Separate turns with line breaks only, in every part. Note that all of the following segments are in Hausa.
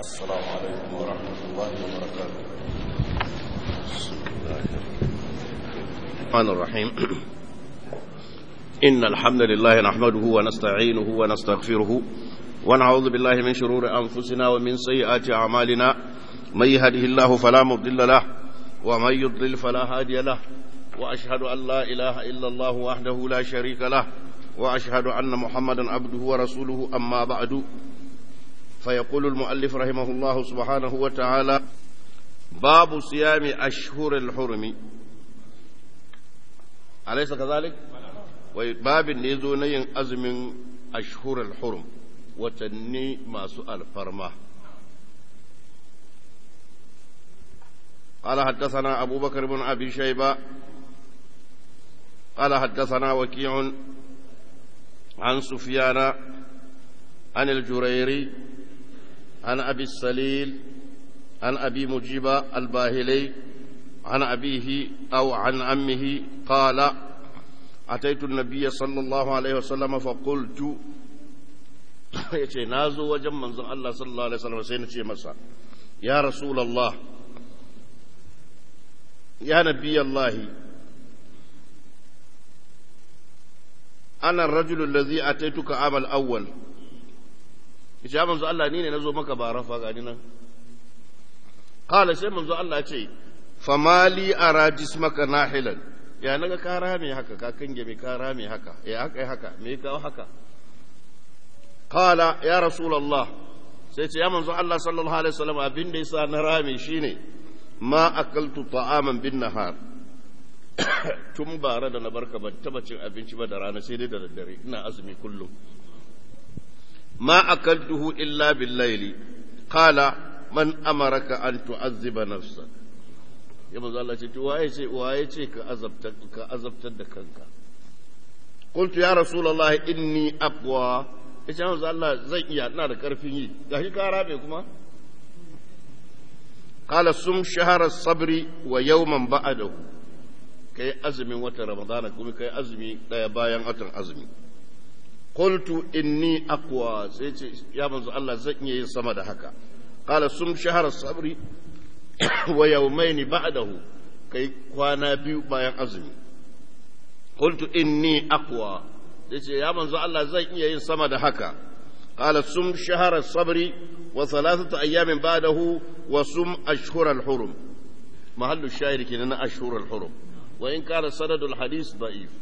السلام عليكم ورحمة الله وبركاته بسم الله
الرحمن الرحيم إن الحمد لله نحمده ونستعينه ونستغفره ونعوذ بالله من شرور أنفسنا ومن سيئات أعمالنا من يهده الله فلا مضل له ومن يضلل فلا هادي له وأشهد أن لا إله إلا الله وحده لا شريك له وأشهد أن محمدا عبده ورسوله أما بعد فيقول المؤلف رحمه الله سبحانه وتعالى باب صيام أشهر الحرم أليس كذلك؟ باب نيزو نين أزم أشهر الحرم وتني ما سؤال فرما قال حدثنا أبو بكر بن أبي شيبة قال حدثنا وكيع عن سفيان عن الجريري عن أبي السليل عن أبي مجيب الباهلي عن أبيه أو عن عمه قال أتيت النبي صلى الله عليه وسلم فقلت yace na zo wajen manzon Allah sallallahu alaihi wasallam sai na ce masa ya rasulullah ya nabi Allah ana ar-rajulu alladhi ataituka amal awwal yace ya manzo Allah ni ne nazo maka ba rafa ga ni nan qala sai manzo Allah ya ce famali ara jismaka nahilan ya naga ka rame haka ka kange me ka rame haka ya haka haka me ka haka qala ya rasulullah sai ce ya manzo Allah sallallahu alaihi wasallam abin da yasa na rame shine ma akaltu ta'aman bin nahar tun bara da na barka ban taba cin abinci ba da rana sai dai da daddare ina azumi kullum ما أكلته إلا بالليل قال من أمرك أن تعذب نفسك يا من الله ce waye ce waye ce ka azabtar ka azabtar da kanka قلت يا رسول الله إني أقوى yace manzo Allah zan iya ina da karfin yi gashi ka rabe kuma qala sum shahara sabri wa yawman ba'dahu kai azumin watan ramadana kuma kai azumi daya bayan watan azumi قلت إني أقوى يا منذ الله زكني سما هكا قال سم شهر الصبر ويومين بعده كي كوانا بيو بايان أزمي قلت إني أقوى يا منذ الله زكني سما هكا قال سم شهر الصبر وثلاثة أيام بعده وسم أشهر الحرم محل الشاهد كنا أشهر الحرم وإن كان سند الحديث ضعيف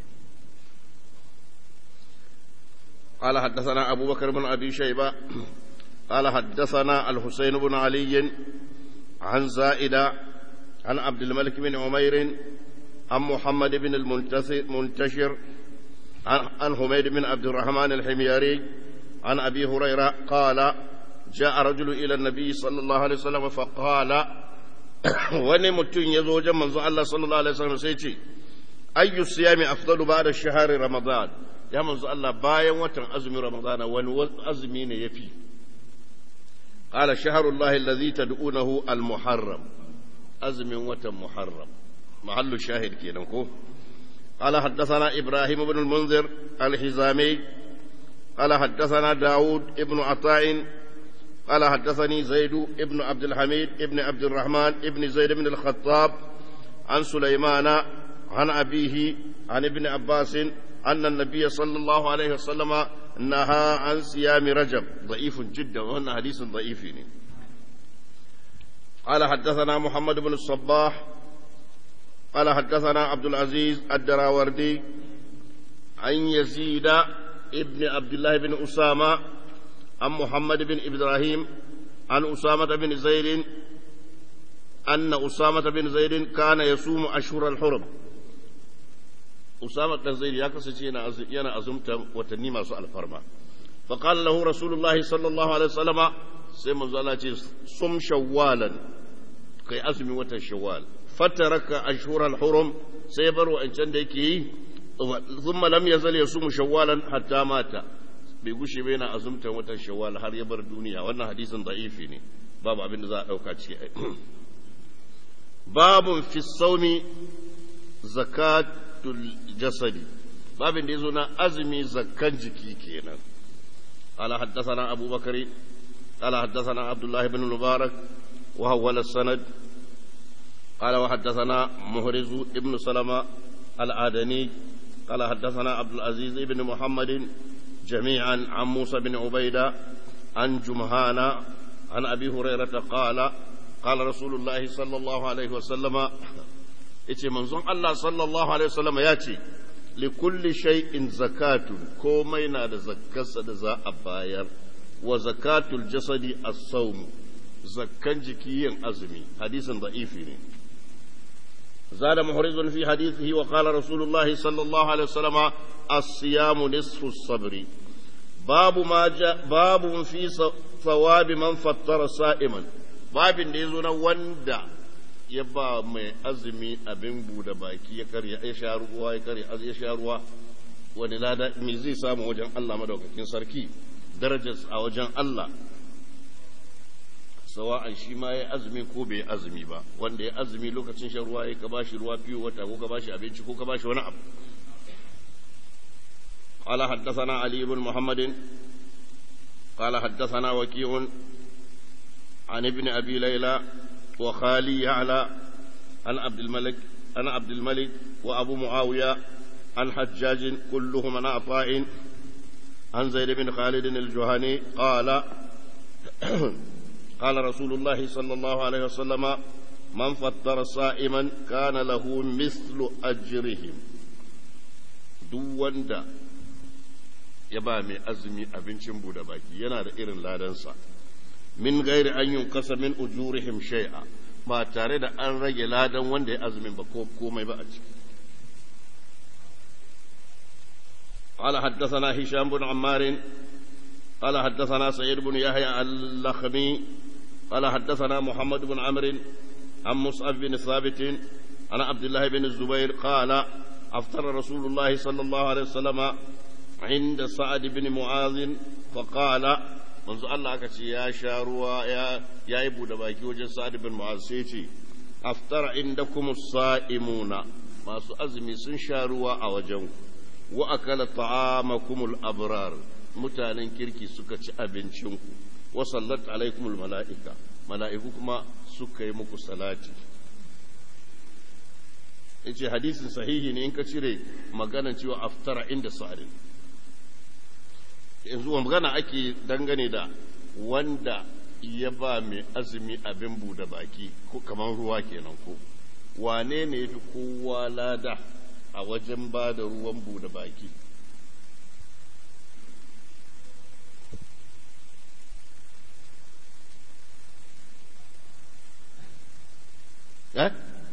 قال حدثنا أبو بكر بن أبي شيبة قال حدثنا الحسين بن علي عن زائدة عن عبد الملك بن عمير عن محمد بن المنتشر عن حميد بن عبد الرحمن الحميري عن أبي هريرة قال جاء رجل إلى النبي صلى الله عليه وسلم فقال wani mutum ya zo wajen manzo Allah sallallahu alaihi wasallam sai ce ayyu siyami afdalu ba'da shahri ramadan ya manzo Allah bayan watan azumin Ramadana wani azumi ne yafi qala shahrullahi allazi tad'unahu al-muharram azumin watan muharram mahallu shahid kenan ko قال حدثنا إبراهيم بن المنذر الحزامي قال حدثنا داود ابن عطاء قال حدثني زيد ابن عبد الحميد ابن عبد الرحمن ابن زيد بن الخطاب عن سليمان عن أبيه عن ابن عباس أن النبي صلى الله عليه وسلم نهى عن صيام رجب ضعيف جدا وهنا حديث ضعيف قال حدثنا محمد بن الصباح قال حدثنا عبد العزيز الدراوردي عن يزيد ابن عبد الله بن أسامة عن محمد بن إبراهيم عن أسامة بن زيد أن أسامة بن زيد كان يصوم أشهر الحرم Usama dan Zaid ya kasance yana yana azumta watanni masu alfarma fa qala lahu rasulullahi sallallahu alaihi wasallama sai manzo Allah ce sum shawwalan kai azumi watan shawwal fataraka ashhural hurum sai bar wa'ancan da yake yi thumma lam yazal yasumu shawwalan hatta mata bai gushe ba yana azumta watan shawwal har ya bar duniya wannan hadisin da'ifi ne babu abin da za a dauka ciki babun fi saumi zakat jasadi babin da ya zo na azumi zakkan jiki kenan ala haddasana abubakar قال حدثنا عبد الله بن المبارك وهول السند قال وحدثنا مهرز ابن سلمة العدني قال حدثنا عبد العزيز بن محمد جميعا عن موسى بن عبيدة عن جمهان عن أبي هريرة قال قال رسول الله صلى الله عليه وسلم yace manzon Allah sallallahu alaihi wasallam ya ce li kulli shay'in zakatun komai na da zakkarsa da za a bayar wa zakatul jasadi as-sawm zakkan jiki yin azumi hadisin da'ifi ne زاد محرز في حديثه وقال رسول الله صلى الله عليه وسلم الصيام نصف الصبر باب ما جاء باب في ثواب من فطر صائما باب da yazo na wanda ya ba mai azumi abin bude baki ya karya ya sha ruwa ya karya ya sha ruwa wani lada me zai samu wajen Allah madaukakin sarki darajar a wajen Allah sawa'an shi ma ya azumi ko bai azumi ba wanda ya azumi lokacin shan ruwa ya ka bashi ruwa fiye wata ko ka bashi abinci ko ka bashi wani abu قال حدثنا علي بن محمد قال حدثنا وكيع عن ابن ابي ليلى وخالي يعلى عن عبد الملك عن عبد الملك وابو معاويه عن حجاج كلهم عن عطاء عن زيد بن خالد الجهني قال قال رسول الله صلى الله عليه وسلم من فطر صائما كان له مثل أجرهم duk wanda ya ba mai azumi abincin bude baki yana da irin ladansa min gairi an yi kasa min ujurihim shay'a ba tare da an rage ladan wanda ya azumin ba ko komai ba a ciki قال حدثنا هشام بن عمار قال حدثنا سعيد بن يحيى اللخمي قال حدثنا محمد بن عمرو عن مصعب بن ثابت عن عبد الله بن الزبير قال أفطر رسول الله صلى الله عليه وسلم عند سعد بن معاذ فقال منذ الله كتي يا شاروا يا يا ابو دباكي وجه سعد بن معاذ سيتي أفطر عندكم الصائمون ما أزمي سن شاروا أوجنكم وأكل طعامكم الأبرار mutanen kirki suka ci abincinku wa sallat alaikumul mala'ika mala'iku kuma suka yi muku salati yace hadisin sahihi ne in ka cire magana cewa aftara inda sa'adin yanzu magana ake dangane da wanda ya ba mai azumi abin bude baki ko kamar ruwa kenan ko wane ne ya fi kowa lada a wajen ba da ruwan bude baki eh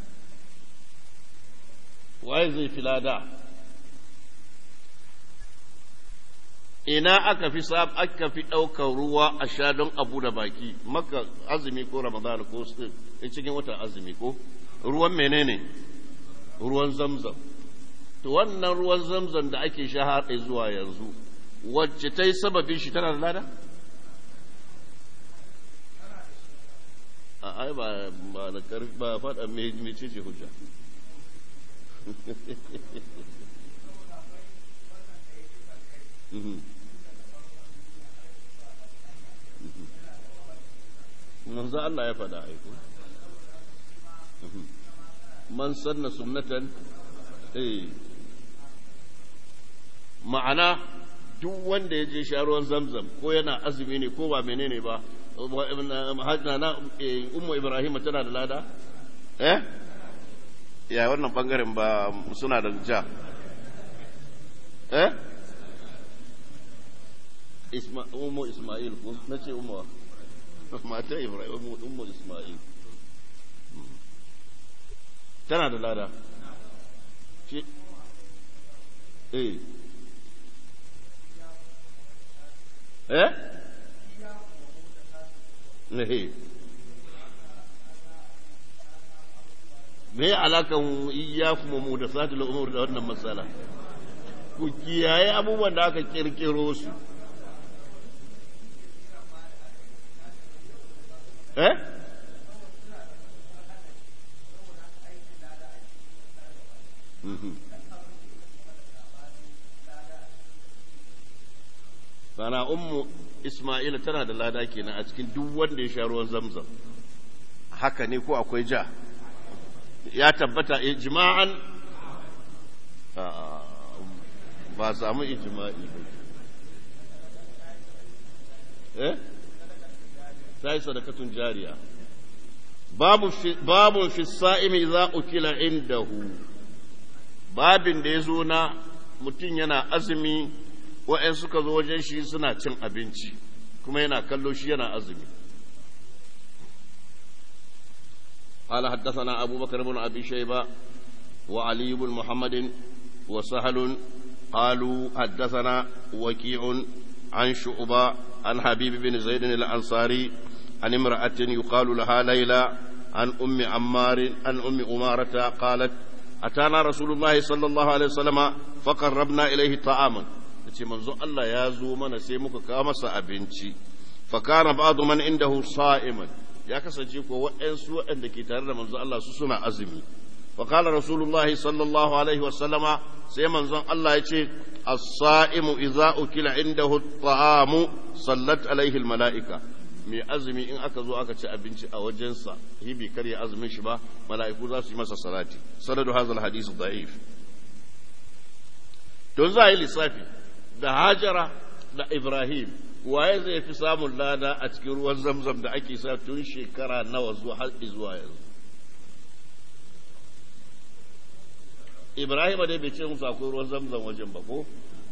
waye zai fi lada ina aka fi sab aka fi ɗaukar ruwa a sha don abu da baki maka azumi ko ramadan ko cikin watan azumi ko ruwan menene ruwan zamzam to wannan ruwan zamzam da ake sha har zuwa yanzu wacce ta yi sababin shi tana da lada a ai ba ba da karfi ba faɗa mai ce ce hujja manzo Allah ya faɗa aiko man sanna sunnatan eh ma'ana duk wanda ya je sha ruwan zamzam ko yana azumi ne ko ba menene ba na ummu ibrahim tana da lada eh ya wannan bangaren ba suna da ja eh isma ummu isma'il ko nace ummu mata ibrahim ummu isma'il tana da lada ce eh eh ne me alakan iyyakum muhdathatul umur da wannan matsala ku kiyaye abubuwan da aka kirkiro su eh sana ummu Ismaila tana da lada kenan a cikin duk wanda ya sha ruwan zamzam haka ne ko akwai ja ya tabbata ijma'an ba samu ijma'i ba eh sai sadakatun jariya babu babu fi sa'imi idza ukila indahu babin da yazo na mutum yana azumi wa'yan suka zo wajen shi suna cin abinci kuma yana kallo shi yana azumi قال حدثنا أبو بكر بن أبي شيبة وعلي بن محمد وسهل قالوا حدثنا وكيع عن شعبة عن حبيب بن زيد الأنصاري عن امرأة يقال لها ليلى عن أم عمار عن أم أمارة قالت أتانا رسول الله صلى الله عليه وسلم فقربنا إليه طعاما ce manzo Allah ya zo mana sai muka kawo masa abinci fa kana ba'du man indahu sa'iman ya kasance ko waɗansu waɗanda ke tare da manzo Allah su suna azumi fa qala rasulullah sallallahu alaihi wasallama sai manzon Allah ya ce as-sa'imu idza ukila indahu at-ta'amu sallat alaihi al-mala'ika mai azumi in aka zo aka ci abinci a wajensa hibi kar ya azumin shi ba mala'iku za su yi masa salati sanadu hadha al-hadith da'if don za a yi lissafi da hajara da ibrahim waye zai fi samun lada a cikin ruwan zamzam da ake sa tun shekara nawa zuwa har zuwa yanzu ibrahim dai bai ce musu akwai ruwan zamzam wajen ba ko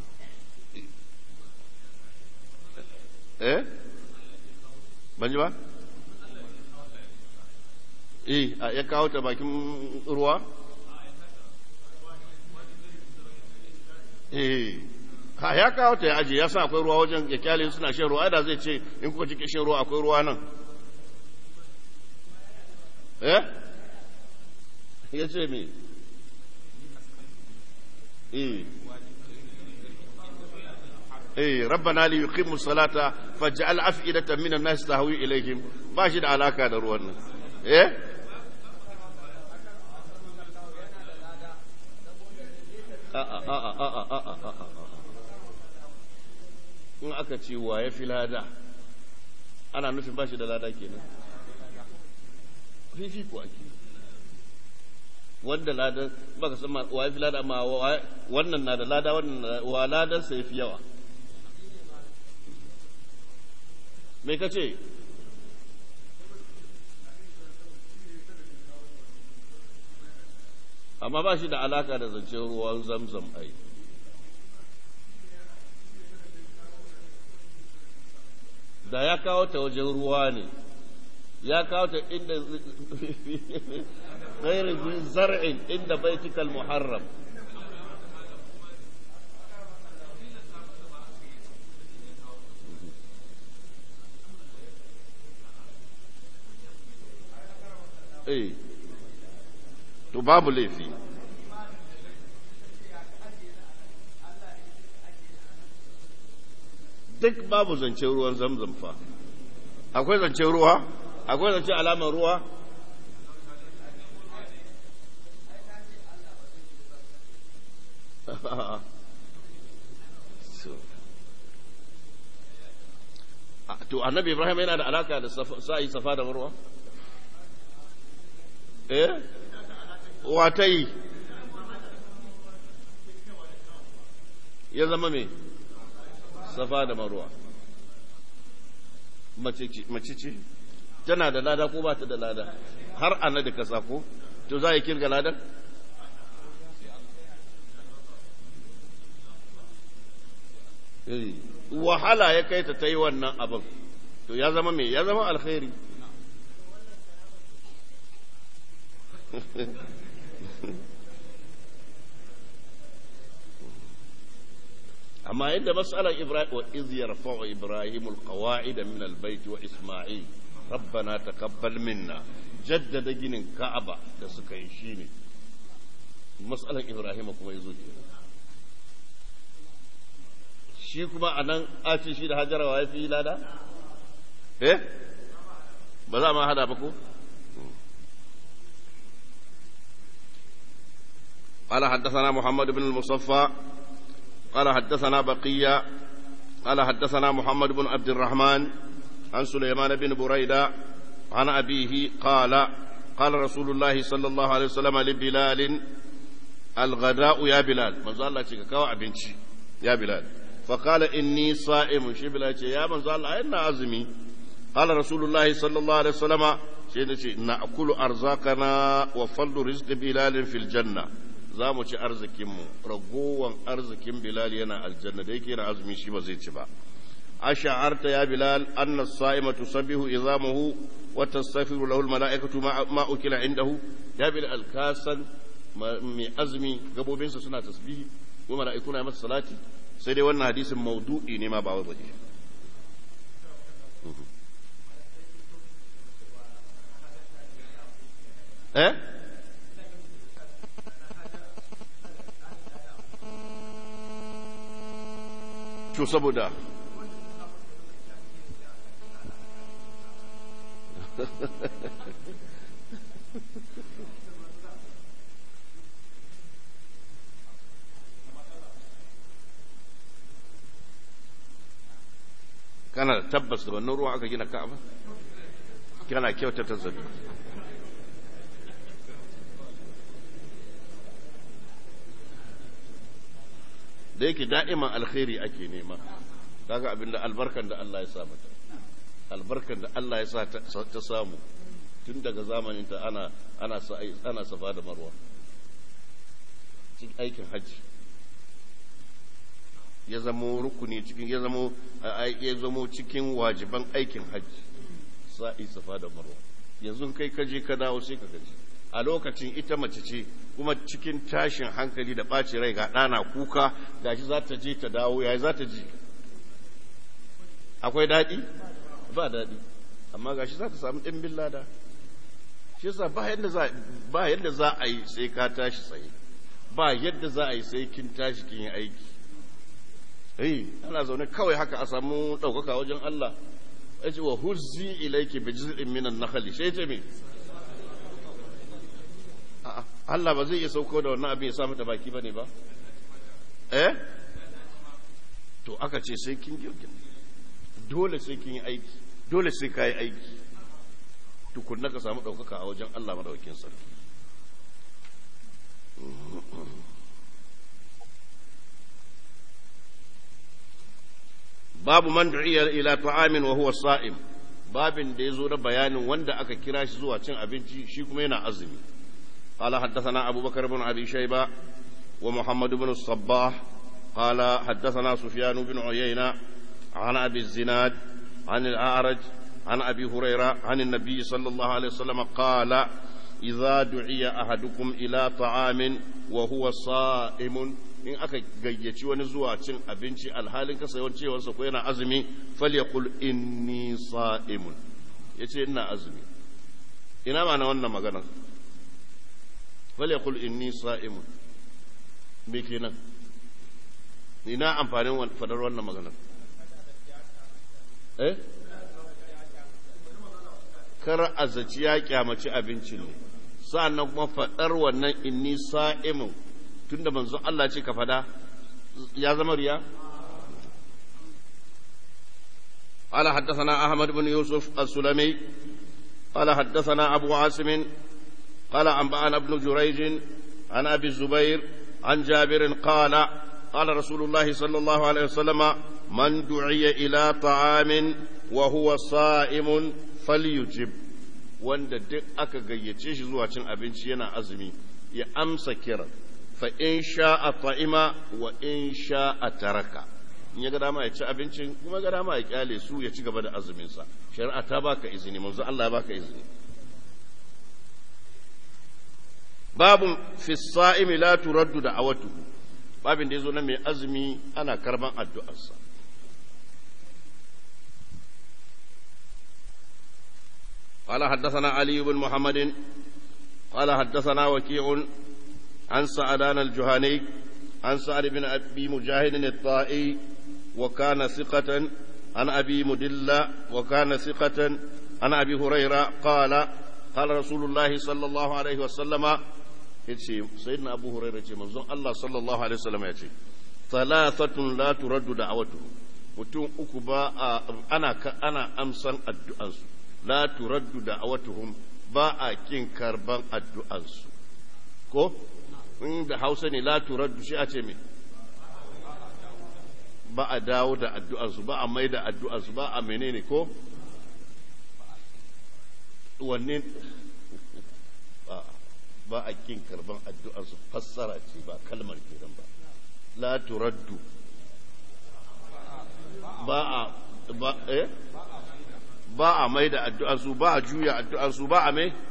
eh ban ji ba eh ya kawo ta bakin ruwa eh ha ya kawo ta ya aje ya sa akwai ruwa wajen ya kyale suna shan ruwa da zai ce in kuka cike shan ruwa akwai ruwa nan eh ya ce me eh eh rabbana li yuqimu salata faj'al af'idatan minan nas tahwi ilayhim ba shi da alaka da ruwan nan eh a a a a a a a a in aka ce wa ya fi lada ana nufin ba shi da lada kenan fifi kuwa ke wanda lada ba ka san wa ya fi lada amma wannan na da lada wannan wa ladan sa ya fi yawa me ka ce amma ba shi da alaka da zancen ruwan zamzam ai da ya kawo ta wajen ruwa ne ya kawo ta inda gairin zar'in inda baitikal muharram eh to babu laifi duk babu zancen ruwan zamzam fa akwai zancen ruwa akwai zancen alamar ruwa to annabi ibrahim yana da alaka da sa'i safa da marwa eh wata yi ya zama me safa da marwa mace ce tana da lada ko ba ta da lada har ana da kasa ko to za a yi kirga ladan wahala ya kai ta ta yi wannan abin to ya zama me ya zama alkhairi amma yadda matsalar ibrahim wa iz yarfa'u ibrahim alqawa'id min albayt wa isma'il rabbana taqabbal minna jaddada ginin ka'aba da suka yi shine matsalar ibrahim kuma yazo kenan shi kuma anan a ce shi da hajara wa yafi lada eh ba za ma hada ba ko قال حدثنا محمد بن المصفى قال حدثنا بقية قال حدثنا محمد بن عبد الرحمن عن سليمان بن بريدة عن أبيه قال قال رسول الله صلى الله عليه وسلم لبلال الغداء يا بلال من الله كاو أبنشي يا بلال فقال إني صائم شي بلال يا من الله إن عزمي قال رسول الله صلى الله عليه وسلم شيء نأكل أرزاقنا وفضل رزق بلال في الجنة za mu ci arzikinmu ragowar arzikin bilal yana aljanna da yake na azumi shi ba zai ci ba ash'arta ya bilal anna as-sa'ima tusabbihu izamuhu wa tastaghfiru lahu al-mala'ikatu ma ukila indahu ya bilal kasan mai azumi gabobinsa suna tasbihi ko mala'iku na masa salati sai dai wannan hadisin maudu'i ne ma ba wai baje eh to saboda kana da tabbas da wannan ruwa aka gina ka'aba kana kyautata zabi da yake da'iman alkhairi ake nema kaga abinda albarkan da Allah ya sa mata albarkan da Allah ya sa ta samu tun daga zamanin ta ana ana ana safa da marwa cikin aikin hajji ya zamo rukuni cikin ya zamo ya zamo cikin wajiban aikin hajji sa'i safa da marwa yanzu kai ka je ka dawo sai ka gaji a lokacin ita mace ce kuma cikin tashin hankali da ɓaci rai ga ɗana kuka gashi za ta je ta dawo yayi za ta ji akwai daɗi ba daɗi amma gashi za ta samu ɗimbin lada shi yasa ba yadda za ba yadda za a yi sai ka tashi tsaye ba yadda za a yi sai kin tashi kin yi aiki eh ana zaune kawai haka a samu ɗaukaka wajen Allah ya ce wa huzzi ilayki bi jiz'in minan nakhli sai ce me Allah ba zai iya sauko da wannan abin ya sa mata baki bane ba eh to aka ce sai kin girgin dole sai kin yi aiki dole sai ka yi aiki tukunna ka samu ɗaukaka a wajen Allah madaukin sarki babu man du'iya ila ta'amin wa huwa sa'im babin da yazo da bayanin wanda aka kira shi zuwa cin abinci shi kuma yana azumi قال حدثنا أبو بكر بن أبي شيبة ومحمد بن الصباح قال حدثنا سفيان بن عيينة عن أبي الزناد عن الأعرج عن أبي هريرة عن النبي صلى الله عليه وسلم قال إذا دعي أحدكم إلى طعام وهو صائم in aka gayyaci wani zuwa cin abinci alhalin kasancewarsa ko yana azumi falyakul inni sa'imun yace ina azumi ina ma na wannan maganar falyakul inni sa'imun me kenan ina amfanin fadar wannan maganar eh kar azaci ya kyamaci abincin ne sa'annan kuma fadar wannan inni sa'imun tunda manzo Allah ce ka fada ya zama riya قال حدثنا أحمد بن يوسف السلمي قال حدثنا أبو عاصم قال أنبأنا ابن جريج عن أبي الزبير عن جابر قال قال رسول الله صلى الله عليه وسلم من دعي إلى طعام وهو صائم فليجب wanda duk aka gayyace shi zuwa cin abinci yana azumi ya amsa kiran fa in sha'a ta'ima wa in sha'a taraka in ya ga dama ya ci abincin kuma ga dama ya kyale su ya ci gaba da azuminsa shari'a ta baka izini manzo Allah ya baka izini babu fi sa'imi la turaddu da'awatuhu babin da yazo na mai azumi ana karban addu'arsa قال حدثنا علي بن محمد قال حدثنا وكيع عن سعدان الجهني عن سعد بن أبي مجاهد الطائي وكان ثقة عن أبي مدلة وكان ثقة عن أبي هريرة قال قال رسول الله صلى الله عليه وسلم yace sayyidina abu hurairah ce manzon Allah sallallahu alaihi wasallam yace thalathatun la turaddu da'awatu mutum uku ba a ana ana amsan addu'ansu la turaddu da'awatuhum ba a kin karban addu'ansu ko in da Hausa ne la turaddu shi a ce me ba a dawo da addu'ansu ba a mai da addu'ansu ba a menene ko wanne ba a kin karban addu'ansu fassara ce ba kalmar kenan ba la turaddu ba a ba eh ba a mai da addu'ansu ba a juya addu'ansu ba a mai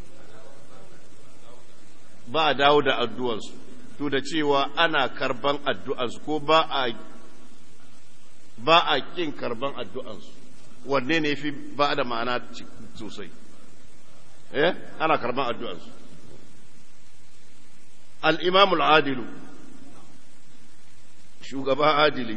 ba a dawo da addu'ansu to da cewa ana karban addu'ansu ko ba a ba a kin karban addu'ansu wanne ne fi ba da ma'ana sosai eh ana karban addu'ansu al-imam al-adilu shugaba adili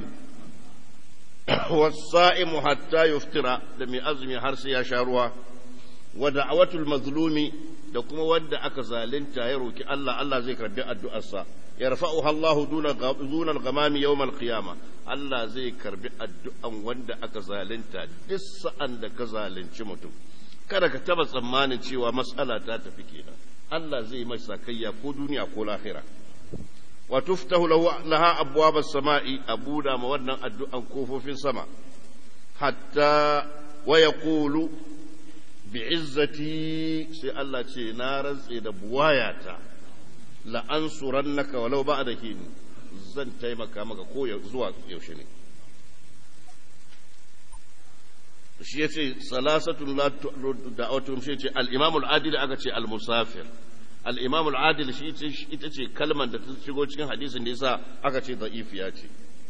والصائم حتى يفطر da mai azumi har sai ya sha ruwa wa da'awatul mazlumi da kuma wanda aka zalunta ya roki Allah Allah zai karbi addu'arsa yarfa'uha Allahu duna duna al-ghamami yawm al-qiyama Allah zai karbi addu'an wanda aka zalunta duk sa'an da ka zalunci mutum kada ka taba tsammanin cewa mas'ala ta tafi kenan Allah zai masa kayya ko duniya ko lahira wa tuftahu lahu laha abwab as-sama'i abuda ma wannan addu'an kofofin sama hatta wa yaqulu bi'izzati sai Allah ce na rantse da buwayata la ansurannaka walau ba'da hin zan taimaka maka ko zuwa yaushe ne shi yace salasatun la da'awatum shi yace al-imam al-adil aka ce al-musafir al-imam al-adil shi ita ce kalmar da ta shigo cikin hadisin da yasa aka ce da'ifiya ce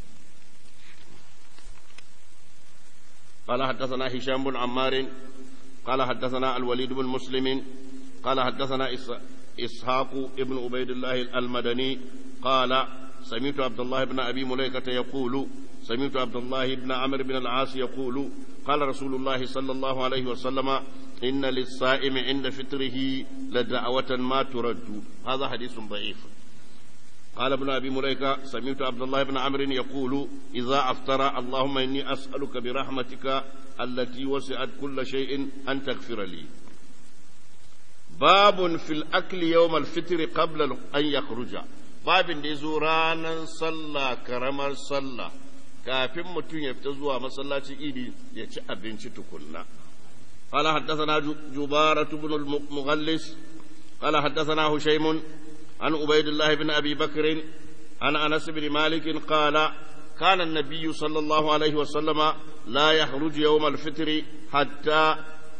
قال حدثنا هشام بن عمار قال حدثنا الوليد بن مسلم قال حدثنا إسحاق ابن عبيد الله المدني قال سمعت عبد الله بن أبي مليكة يقول سمعت عبد الله بن عمرو بن العاص يقول قال رسول الله صلى الله عليه وسلم إن للصائم عند فطره لدعوة ما ترد هذا حديث ضعيف قال ابن أبي مليكة سمعت عبد الله بن عمرو يقول إذا أفطر اللهم إني أسألك برحمتك التي وسعت كل شيء أن تغفر لي باب في الأكل يوم الفطر قبل أن يخرج باب دي زورانا صلى كرمر صلى kafin mutum ya fita zuwa masallaci idi ya ci abinci tukunna قال حدثنا جبارة بن المغلس قال حدثنا هشيم عن عبيد الله بن أبي بكر عن أنس بن مالك قال كان النبي صلى الله عليه وسلم لا يخرج يوم الفطر حتى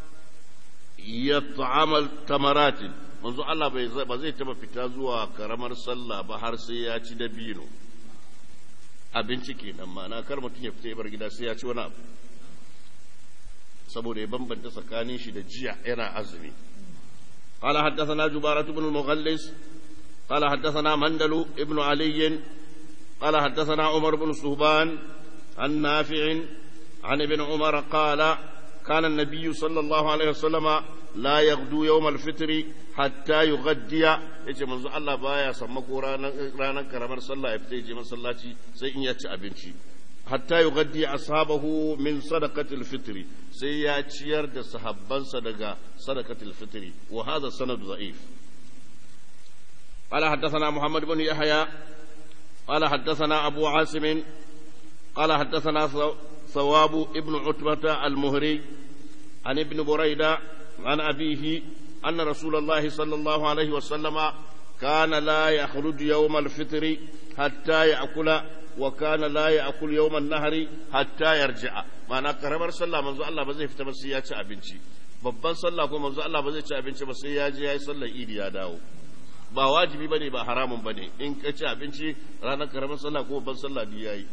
يطعم التمرات manzo Allah ba zai taba fita zuwa karamar sallah ba har sai ya ci dabino abinci kenan ma'ana kar mutum ya fita bar gida sai ya ci wani abu saboda ya bambanta tsakanin shi da jiya yana azumi قال حدثنا جبارة بن المغلس قال حدثنا مندل ابن علي قال حدثنا عمر بن صهبان عن نافع عن ابن عمر قال كان النبي صلى الله عليه وسلم لا يغدو يوم الفطر حتى يغدي yace manzo Allah baya sammako ranar ranar karamar sallah ya fita je masallaci sai in ya ci abinci hatta yughaddi ashabahu min sadaqatil fitri sai ya ciyar da sahabbansa daga sadaqatil fitri wa hadha sanad da'if قال حدثنا محمد بن يحيى قال حدثنا أبو عاصم قال حدثنا ثواب ابن عتبة المهري عن ابن بريدة عن أبيه أن رسول الله صلى الله عليه وسلم كان لا يخرج يوم الفطر حتى يأكل وكان لا يأكل يوم النهر حتى يرجع معنى كرمر صلى منذ الله بزي في تمسيات أبنشي babban sallah ko manzo Allah ba zai ci abinci ba sai ya je yayi sallar idi ya dawo ba wajibi bane ba haramun bane in ka ci abinci ranar karamar sallah ko babban sallah biyu yayi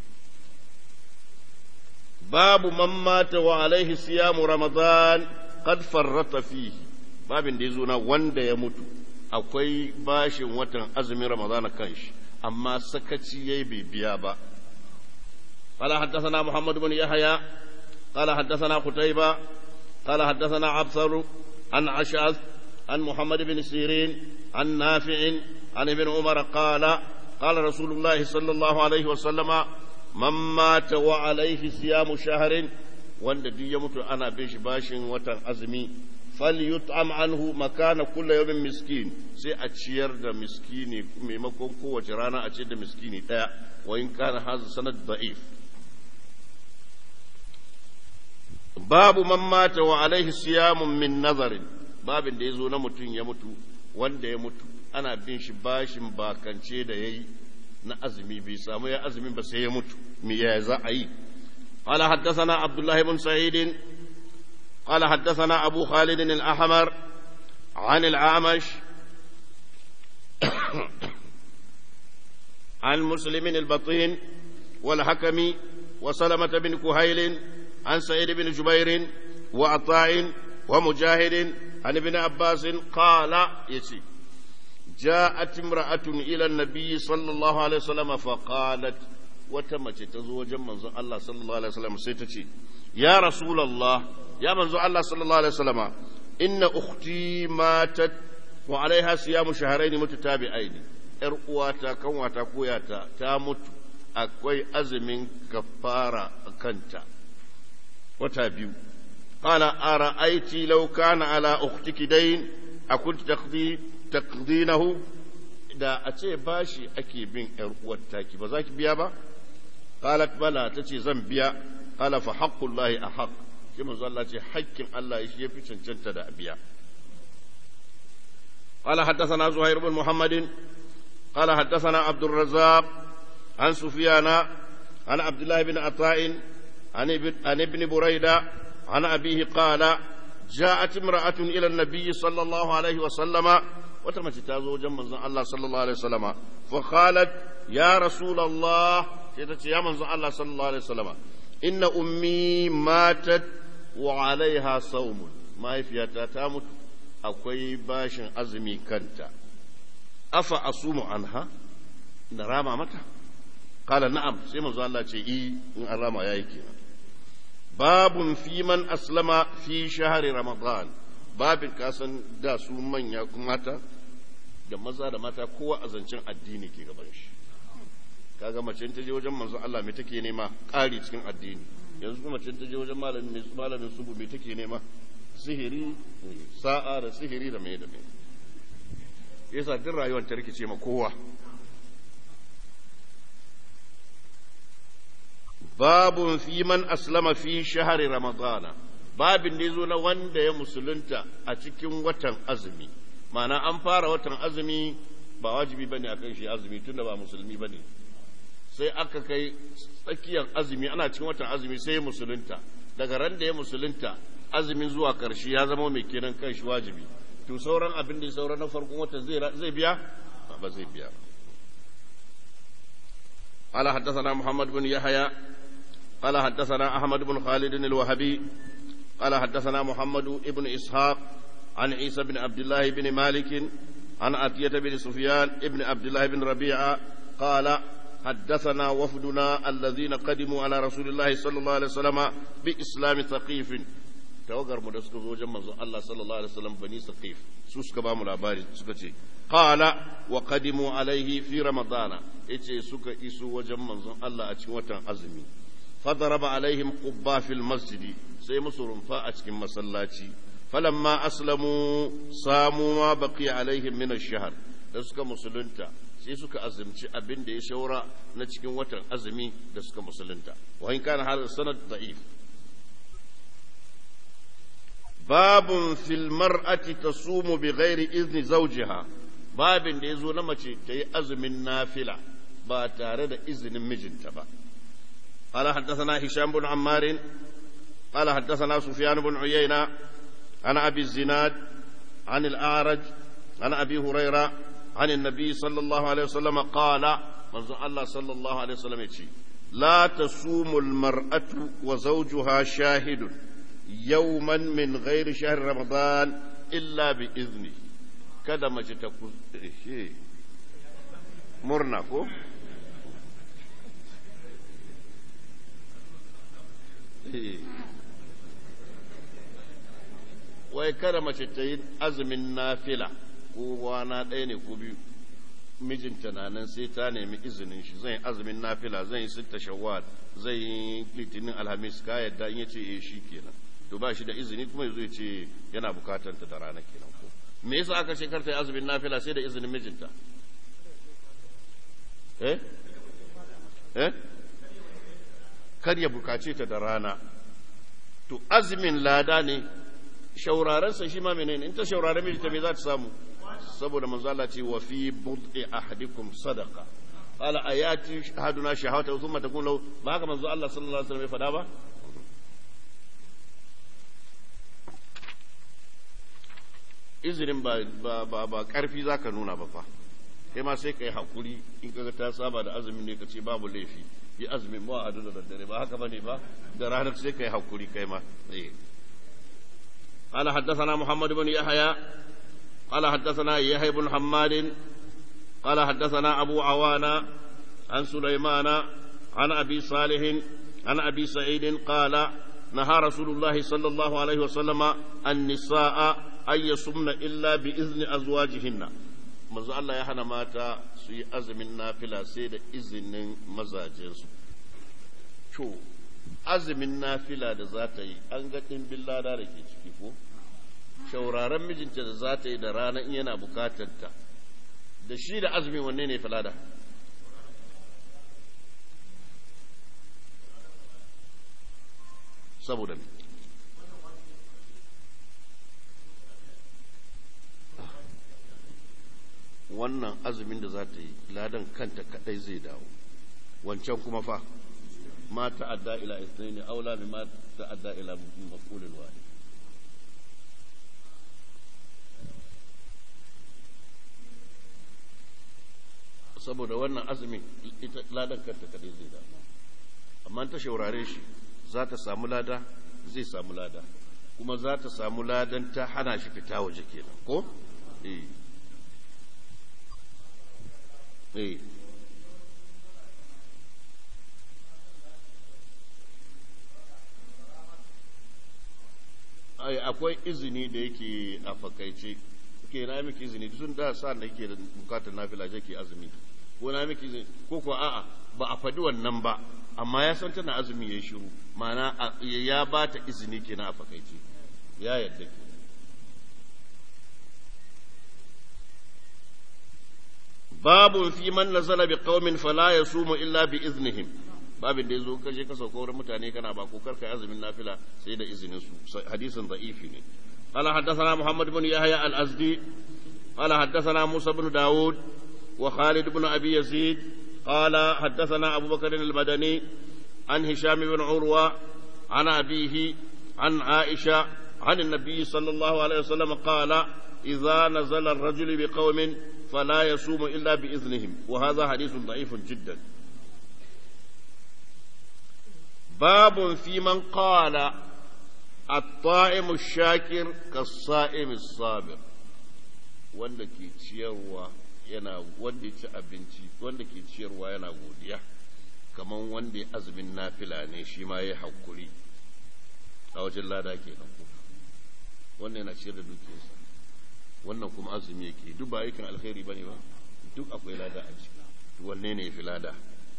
babu man mata wa alaihi siyamu ramadan qad farrata fihi babin da yazo na wanda ya mutu akwai bashin watan azumin ramadan kanshi amma sakaci yayi bai biya ba قال حدثنا محمد بن يحيى قال حدثنا قتيبة قال حدثنا عبثر عن عشعث عن محمد بن سيرين عن نافع عن ابن عمر قال قال رسول الله صلى الله عليه وسلم man mata wa alaihi siyamu shaharin wanda duk ya mutu ana bin shi bashin watan azumi falyut'am anhu makana kullu yawmin miskin sai a ciyar da miskini maimakon kowace rana a ciyar da miskini daya wa in kana hadha sanad da'if babu man mata wa alaihi siyamun min nazarin babin da yazo na mutum ya mutu wanda ya mutu ana bin shi bashin bakance da yayi na azumi bai samu ya azumin ba sai ya mutu me ya za a yi قال حدثنا عبد الله بن سعيد قال حدثنا أبو خالد الأحمر عن العامش عن مسلم البطين والحكم وسلمة بن كهيل عن سعيد بن جبير وعطاء ومجاهد عن ابن عباس قال يسي جاءت امرأة إلى النبي صلى الله عليه وسلم فقالت wata mace ta zo wajen manzon Allah sallallahu alaihi wasallam sai ta ce ya rasulullah ya manzon Allah sallallahu alaihi wasallama inna ukhti matat wa alaiha siyamu shahrayn mutatabi'ain yar uwata kanwata koyata ta mutu akwai azumin kafara kanta wata biyu qala ara'aiti law kana ala ukhtiki dayn akunti taqdi taqdinahu da a ce bashi ake bin yar uwar taki ba za ki biya ba قالت بلى تتي زنبيا قال فحق الله أحق كما قال الله حق الله يشي في چنچنت دا أبيا قال حدثنا زهير بن محمد قال حدثنا عبد الرزاق عن سفيان عن عبد الله بن عطاء عن ابن, عن ابن بريدة عن أبيه قال جاءت امرأة إلى النبي صلى الله عليه وسلم وتمت تازو جمع الله صلى الله عليه وسلم فقالت يا رسول الله sai ta ce ya manzo Allah sallallahu alaihi wasallama inna ummi matat wa alaiha saumun mahaifiyata ta mutu akwai bashin azumi kanta afa asumu anha na rama mata kala na'am sai manzo Allah ce i in an rama yayi kenan babun fi man aslama fi shahri ramadan babin kasan da su manya mata da maza da mata kowa a zancen addini ke gaban shi kaga mace ta je wajen manzon Allah me take nema ƙari cikin addini yanzu kuma mace ta je wajen malamin malamin subu me take nema sihiri sa'a da sihiri da me da me yasa duk rayuwar ta rikice ma kowa babun fi man aslama fi shahari ramadana babin da yazo na wanda ya musulunta a cikin watan azumi ma'ana an fara watan azumi ba wajibi bane akan shi azumi tunda ba musulmi bane sai aka kai tsakiyar azumi ana cikin watan azumi sai ya musulunta daga ran da ya musulunta azumin zuwa karshe ya zama mai kenan kan shi wajibi to sauran abin da ya sauran na farkon watan zai biya ba zai biya قال حدثنا محمد بن يحيى قال حدثنا أحمد بن خالد الوهبي قال حدثنا محمد بن إسحاق عن عيسى بن عبد الله بن مالك عن عطية بن سفيان بن عبد الله بن ربيعة قال حدثنا وفدنا الذين قدموا على رسول الله صلى الله عليه وسلم بإسلام ثقيف tawagar mu da suka zo wajen manzon Allah sallallahu alaihi wasallam bani saqif su suka ba mu labari suka ce qala wa qadimu alaihi fi ramadana yace suka iso wajen manzon Allah a cikin watan azumi fadaraba alaihim qubba fil masjid sai musu rumfa a cikin masallaci falamma aslamu samu ma baqiya alaihim min ash-shahr da suka musulunta sai suka azumci abin da ya shaura na cikin watan azumi da suka musulunta wa in kana hadha sanad da'if babun fil mar'ati tasumu bi ghairi izni zawjiha babin da yazo na mace ta yi azumin nafila ba tare da izinin mijinta ba قال حدثنا هشام بن عمار قال حدثنا سفيان بن عيينة عن أبي الزناد عن الأعرج عن أبي هريرة عن النبي صلى الله عليه وسلم قال منذ الله صلى الله عليه وسلم يتي لا تصوم المرأة وزوجها شاهد يوما من غير شهر رمضان إلا بإذنه kada mace ta murna ko wai kada mace ta yi azumin nafila ko wana ɗaya ne ko biyu mijinta na nan sai ta nemi izinin shi zan yi azumin nafila zan yi sitta shawwal zan yi litinin alhamis ka yadda in yace eh shi kenan to ba shi da izini kuma yazo ya ce yana bukatar ta da rana kenan ko me yasa aka ce karta yi azumin nafila sai da izinin mijinta eh eh kar ya bukace ta da rana to azumin lada ne shaurarensa shi ma menene in ta shaurare mijinta me za ta samu saboda manzo Allah ce wa fi bud'i ahadikum sadaqa qala ayati haduna shahawata thumma takun lahu ba haka manzo Allah sallallahu alaihi wasallam ya fada ba izinin ba ba ba, ba karfi zaka nuna ba fa kai ma sai kai hakuri in kaga ta saba da azumin ne kace babu laifi yi azumin mu a da daddare ba haka bane ba da ranar sai kai hakuri kai ma eh قال حدثنا محمد بن يحيى قال حدثنا يحيى بن حماد قال حدثنا أبو عوانا عن سليمان عن أبي صالح عن أبي سعيد قال نهى رسول الله صلى الله عليه وسلم النساء أن يصمن إلا بإذن أزواجهن manzo Allah ya hana mata su yi azumin nafila sai da izinin mazajensu to azumin nafila da za ta yi an ga ɗimbin lada da ke ciki ko shauraren mijinta da za ta yi da rana in yana bukatar ta da shi da azumin wanne ne falada saboda ne wannan azumin da za ta yi ladan kanta kadai zai dawo wancan kuma fa ma ta'adda ila ithnaini aula mimma ta'adda ila maf'ulin wahid saboda wannan azumin ita ladan kanta kadai zai dawo amma ta shaurare shi za ta samu lada zai samu lada kuma za ta samu ladan ta hana shi fita waje kenan ko eh eh ai akwai izini da yake a fakaice ke na miki izini tun da sa da yake da bukatar nafila je ke azumi ko na miki izini ko ko a'a ba a faɗi wannan ba amma ya san tana azumi ya shiru ma'ana ya ba ta izini kenan a fakaice ya yadda ke babu fi man nazala bi qaumin fala yasumu illa bi iznihim babin da yazo kaje ka sauka wurin mutane kana ba ko karka azumin nafila sai da izinin su hadisin da'ifi ne قال حدثنا محمد بن يحيى الأزدي قال حدثنا موسى بن داود وخالد بن أبي يزيد قال حدثنا أبو بكر المدني عن هشام بن عروة عن أبيه عن عائشة عن النبي صلى الله عليه وسلم قال إذا نزل الرجل بقوم فلا يصوم إلا بإذنهم وهذا حديث ضعيف جدا باب في من قال الطائم الشاكر كالصائم الصابر wanda ke ciyarwa yana wanda ya ci abinci wanda ke ciyarwa yana godiya kamar wanda ya azumin nafila ne shi ma ya hakuri a wajen lada ke nan wannan yana ciyar da dukiyarsa wannan kuma azumi yake duk ba aikin alkhairi bane ba duk akwai lada a ciki wanne ne fi lada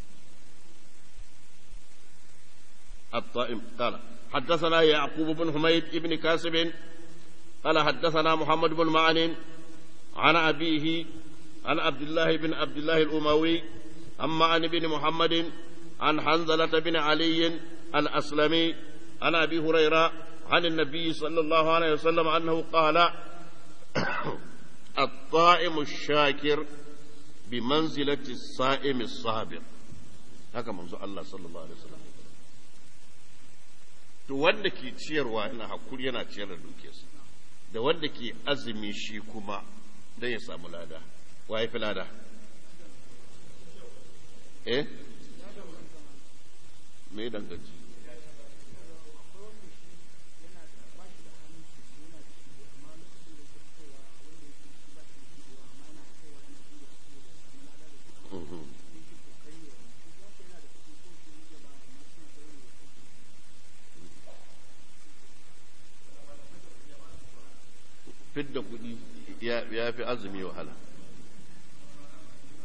الطائم قال حدثنا يعقوب بن حميد بن كاسب قال حدثنا محمد بن معن عن أبيه عن عبد الله بن عبد الله الأموي عن معن بن محمد عن حنظلة بن علي الأسلمي عن أبي هريرة عن النبي صلى الله عليه وسلم أنه قال الطائم الشاكر بمنزلة الصائم الصابر haka manzo Allah sallallahu alaihi wasallam to wanda ke ciyarwa yana hakuri yana ciyar da dukiyarsa da wanda ke azumi shi kuma dan ya samu lada wa fi lada eh me danganci fidda kuɗi ya fi azumi wahala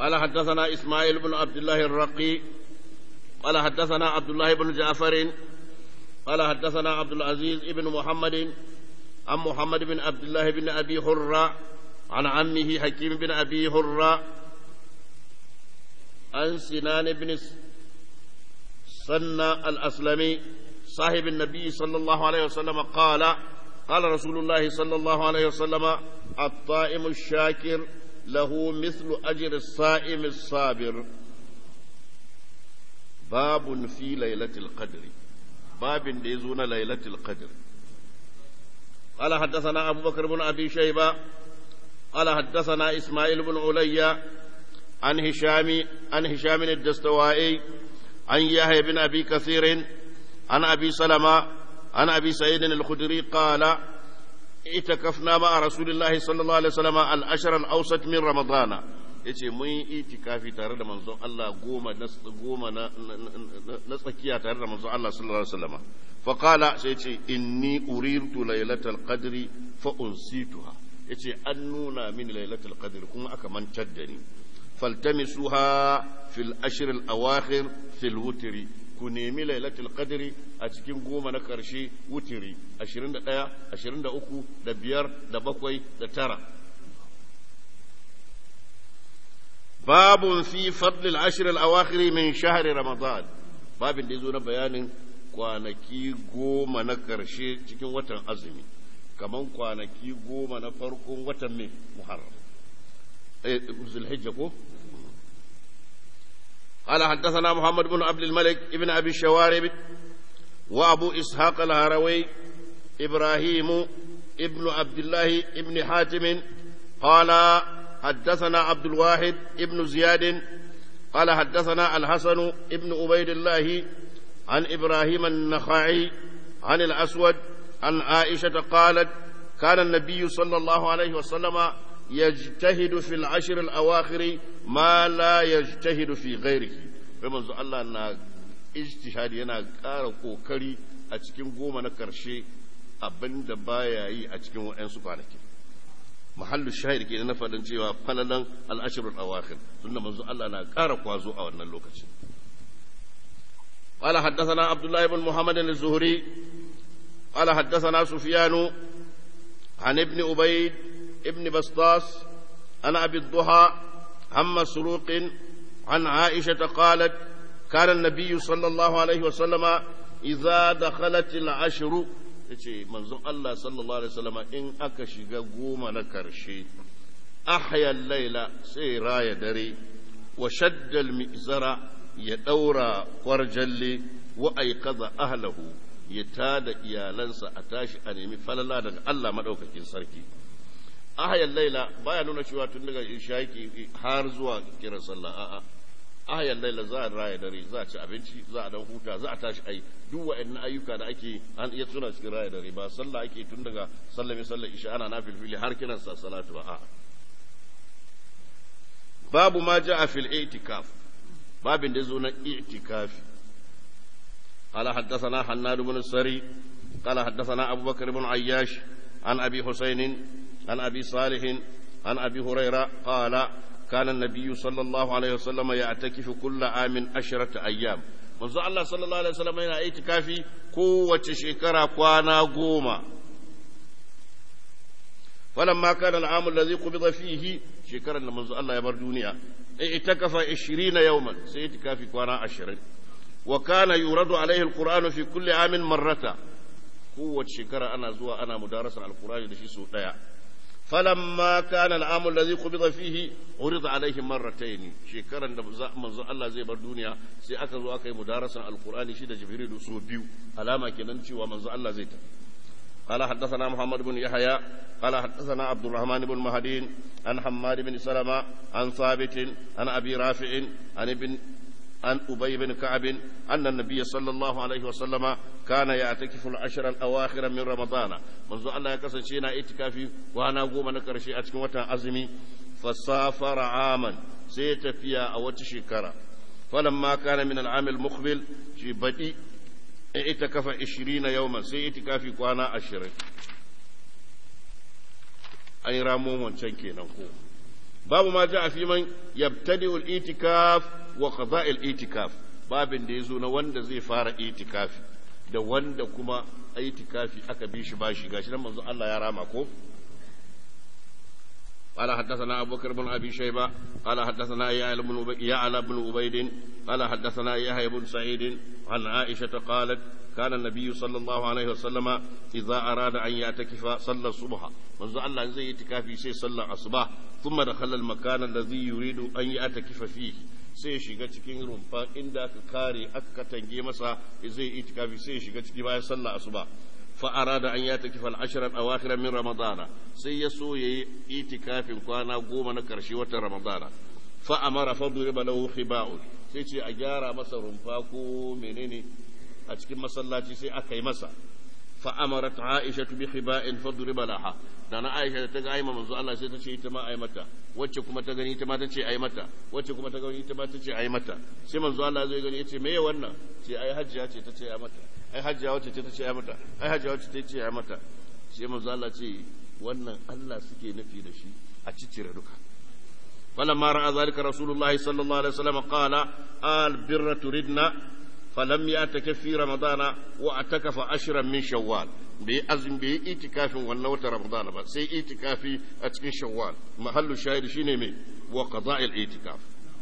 قال حدثنا إسماعيل بن عبد الله الرقي قال حدثنا عبد الله بن جعفر قال حدثنا عبد العزيز بن محمد عن محمد بن عبد الله بن أبي هرة عن عمه حكيم بن أبي هرة عن سنان بن سنة الأسلمي صاحب النبي صلى الله عليه وسلم قال قال رسول الله صلى الله عليه وسلم الطائم الشاكر له مثل أجر الصائم الصابر باب في ليلة القدر باب يزون ليلة القدر قال حدثنا أبو بكر بن أبي شيبة قال حدثنا إسماعيل بن علي عن هشام عن هشام الدستوائي عن يحيى بن أبي كثير عن أبي سلمة عن أبي سعيد الخدري قال اعتكفنا مع رسول الله صلى الله عليه وسلم الأشر الأوسط من رمضان yace mun yi itikafi tare da manzon Allah goma na goma na na tsakiya tare da manzon Allah sallallahu alaihi wasallam fa qala sai yace inni urirtu lailatal qadri fa unsituha yace an nuna min lailatul qadri kuma aka mantar da ni faltamisuha fil ashr al awakhir fil wutri ku nemi lailatul qadri a cikin goma na karshe wutiri 21 23 da biyar da bakwai da tara babun fi fadl al ashr al awakhir min shahr ramadan babin da yazo na bayanin kwanaki goma na karshe cikin watan azumi kaman kwanaki goma na farkon watan mai muharram eh zulhijja ko قال حدثنا محمد بن عبد الملك ابن أبي الشوارب وأبو إسحاق الهروي إبراهيم ابن عبد الله ابن حاتم قال حدثنا عبد الواحد ابن زياد قال حدثنا الحسن ابن عبيد الله عن إبراهيم النخعي عن الأسود عن عائشة قالت كان النبي صلى الله عليه وسلم يجتهد في العشر الأواخر ما لا يجتهد في غيره فمن الله أن اجتهاد yana ƙara ƙoƙari a cikin goma na ƙarshe abin da baya yi a cikin waɗansu kwanaki mahallu shahid ke na faɗin cewa falalan al'ashirul awakhir tunda manzo Allah na ƙara kwazo a wannan lokacin قال حدثنا عبد الله بن محمد الزهري قال حدثنا سفيان عن ابن أبيد ابن بسطاس عن أبي الضحى عن مسروق عن عائشة قالت كان النبي صلى الله عليه وسلم إذا دخلت العشر yace manzon Allah sallallahu alaihi wasallam in aka shiga goma na karshe ahya laila sai raya dare wa shadda al-mizara ya daura kwarjalle wa ayqadha ahlahu ya tada iyalansa a tashi a nemi falala daga Allah madaukakin sarki ahayan laila baya nuna cewa tun daga ishaki har zuwa kiran sallah a'a ahayan laila za a raya dare za a ci abinci za a dan huta za a tashi ai duk wa'annan ayyuka da ake an iya suna cikin raya dare ba sallah ake tun daga sallah mai sallah isha ana nafilfili har kiran sa salatu ba a'a babu ma ja'a fil i'tikaf babin da zo na i'tikafi قال حدثنا حناد بن السري قال حدثنا أبو بكر بن عياش عن أبي حسين عن أبي صالح عن أبي هريرة قال كان النبي صلى الله عليه وسلم يعتكف كل عام عشرة أيام manzo Allah sallallahu alaihi wasallam yana itikafi kowace shekara kwana goma falamma kana al'amu alladhi qubida fihi shekaran da manzo Allah ya bar duniya itakafa 20 yawman sai itikafi kwana 20 wa kana yuradu alaihi alqur'anu fi kulli amin marrata kowace shekara ana zuwa ana mudarasa alqur'ani da shi so daya فلما كان العام الذي قبض فيه عرض عليه مرتين شكرا منزو الله زي بر دنيا سي aka zo aka yi mudarasan alqur'ani shi da jibril so biyu alama kenan cewa manzo Allah zai ta قال حدثنا محمد بن يحيى قال حدثنا عبد الرحمن بن مهدي عن حماد بن سلمة عن ثابت عن أبي رافع عن ابن عن أبي بن كعب أن النبي صلى الله عليه وسلم كان يعتكف العشر الأواخر من رمضان منذ الله يكسر شينا اعتكافي وأنا أقوم نكر شيء أتكم وتا أزمي فسافر عاما سيتفيا أو تشكرا فلما كان من العام المقبل في بدي اعتكف عشرين يوما سيعتكافي كوانا عشرين أي رامو من شنكي نقول babu ma ja fi man yabtadi'u al-itikaf wa qada' al-itikaf babin da yazo na wanda zai fara itikafi da wanda kuma itikafi aka bi shi bashi gashi nan manzo Allah ya rama ko قال حدثنا أبو بكر بن أبي شيبة قال حدثنا يعلى بن يعلى بن عبيد قال حدثنا يحيى بن سعيد عن عائشة قالت كان النبي صلى الله عليه وسلم إذا أراد أن يعتكف صلى الصبح منذ الله زي اعتكافي سي صلى الصباح ثم دخل المكان الذي يريد أن يعتكف فيه sai shiga cikin rumfa inda aka kare aka tange masa zai itikafi sai shiga ciki bayan sallah asuba فأراد أن يعتكف العشر الأواخر من رمضان سيسو يعتكاف كوانا قوما نكرشي وتر رمضان فأمر فضرب له خباء سيتي أجارة مسا رمفاكو منيني أتكي مسلاتي سي أكي مسا فأمرت عائشة بخباء فضرب لها dana Aisha ta ga aima manzo Allah sai ta ce ita ma ai mata wacce kuma ta gani ita ma ta ce ai mata wacce kuma ta gani ita ma ta ce ai mata sai manzo Allah zai gani yace meye wannan ce ai hajjiya ce ta ce ai mata ai hajjiya wacce ce ta ce ai mata ai hajjiya wacce ta ce ai mata sai manzo Allah ce wannan Allah suke nufi da shi a ciccire duka فلما رأى ذلك رسول الله صلى الله عليه وسلم قال البر تردنا فلم يعتكف في رمضان واعتكف عشرا من شوال bai azumi bai itikafin wannan wata ramadana ba sai itikafi a cikin shawwal mahallu shahid shine mai wa qada'il itikaf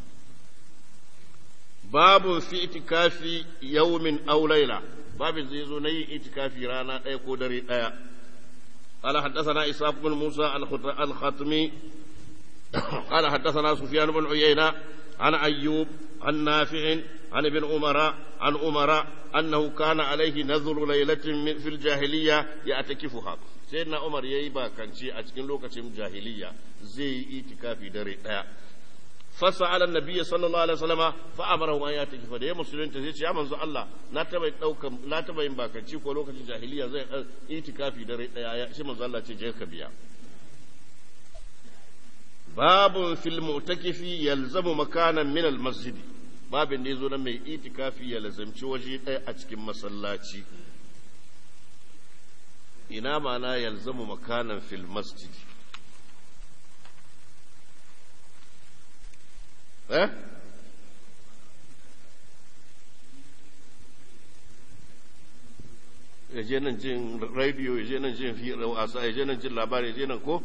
babu fi itikafi yawmin aw layla babin zai zo na yin itikafi rana ɗaya ko dare ɗaya قال حدثنا إسحاق بن موسى الخطمي قال حدثنا سفيان بن عيينة عن أيوب عن نافع عن ابن عمر عن عمر أنه كان عليه نذر ليلة في الجاهلية يعتكفها سيدنا عمر ييبا كان شيء أتكن لوكة جاهلية زي إتكافي دري فسأل النبي صلى الله عليه وسلم فأمره أن يعتكف ده مسلمين تزيد يا منزو الله لا تبين دوك لا تبين باكنشي ko lokacin jahiliya zai itikafi dare daya shi manzo Allah ce je ka biya babun fil mu'takifi yalzamu makanan min al masjid babin da yazo na mai itikafi ya lazamci waje ɗaya a cikin masallaci ina mana yalzamu makanan fil masjid eh ya je nan jin radio ya je nan jin wasa ya je nan jin labari ya je nan ko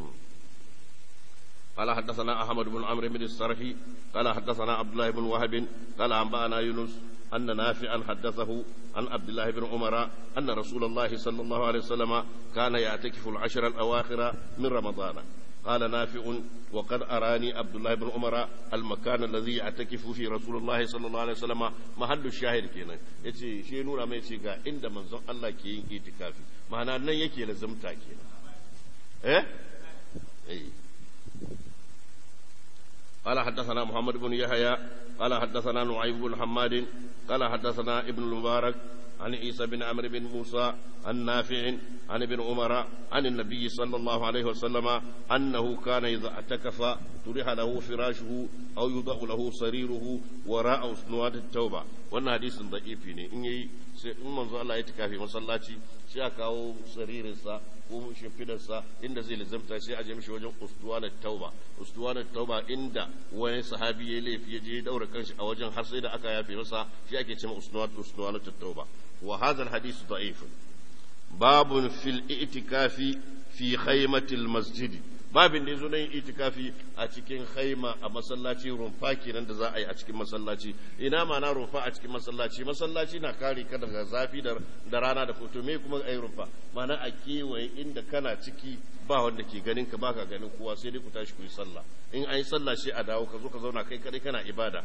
قال حدثنا أحمد بن عمرو بن السرحي قال حدثنا عبد الله بن وهب قال أنبأنا يونس أن نافعا حدثه عن عبد الله بن عمر أن رسول الله صلى الله عليه وسلم كان يعتكف العشر الأواخر من رمضان قال نافع وقد أراني عبد الله بن عمر المكان الذي يعتكف فيه رسول الله صلى الله عليه وسلم محل الشاهد كينا yace shi nuna mai ce ga inda manzon Allah ke yin itikafi ma'ana nan yake lazumta kenan eh eh قال حدثنا محمد بن يحيى قال حدثنا نعيم بن حماد قال حدثنا ابن المبارك عن عيسى بن عمرو بن موسى عن نافع عن ابن عمر عن النبي صلى الله عليه وسلم أنه كان إذا اعتكف طرح له فراشه أو يوضع له سريره وراء سنوات التوبة wannan hadisin da'ifi ne in yayi sai in manzo Allah ya tikafi masallaci sai a kawo saririnsa ko shimfidarsa inda zai lizamta sai a je mishi wajen ustuwanar tauba ustuwanar tauba inda wani sahabi ya laifi ya je daura kanshi a wajen har sai da aka yafe masa shi ake cewa ustuwanar tauba wa hadha alhadith da'if babun fil i'tikafi fi khaymatil masjid babin da yazo nan itikafi a cikin khaima a masallaci rumfa kenan da za a yi a cikin masallaci ina ma na rumfa a cikin masallaci masallaci na kare ka daga zafi da rana da foto me kuma ai rumfa mana a kewaye inda kana ciki ba wanda ke ganin ka baka ganin kowa sai dai ku tashi ku yi sallah in an yi sallah shi a dawo ka zo ka zauna kai kadai kana ibada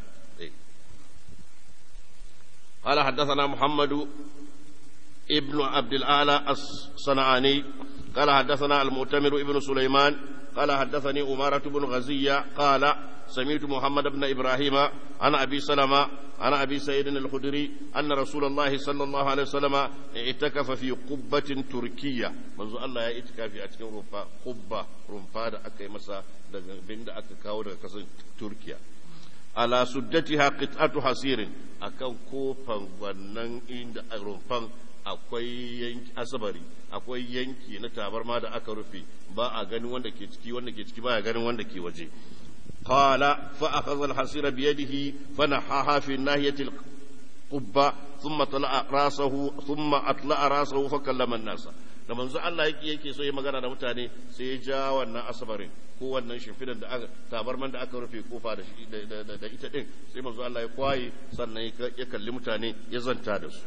قال حدثنا محمد ابن عبد الأعلى الصنعاني قال حدثنا المؤتمر ابن سليمان قال حدثني أمارة بن غزية قال سمعت محمد بن إبراهيم عن أبي سلمة عن أبي سعيد الخدري أن رسول الله صلى الله عليه وسلم اعتكف في قبة تركية منذ الله يعتكف في أتكن رفا قبة رفا دا أكي مسا بند أكي كاو دا تركيا ala suddatiha qit'atu hasirin akan kofan wannan inda rumfan akwai yanki asabari akwai yanki na tabarma da aka rufe ba a ganin wanda ke ciki wanda ke ciki ba a ganin wanda ke waje qala fa akhadha al-hasira bi yadihi fa nahaha fi nahiyati al-qubba thumma tala'a rasahu thumma atla'a rasahu fa kallama an-nasa da manzo Allah yake yake so ya magana da mutane sai ya ja wannan asabarin ko wannan shimfidan da aka tabarman da aka rufe kofa da da ita din sai manzo Allah ya kwaye sannan ya kalli mutane ya zanta da su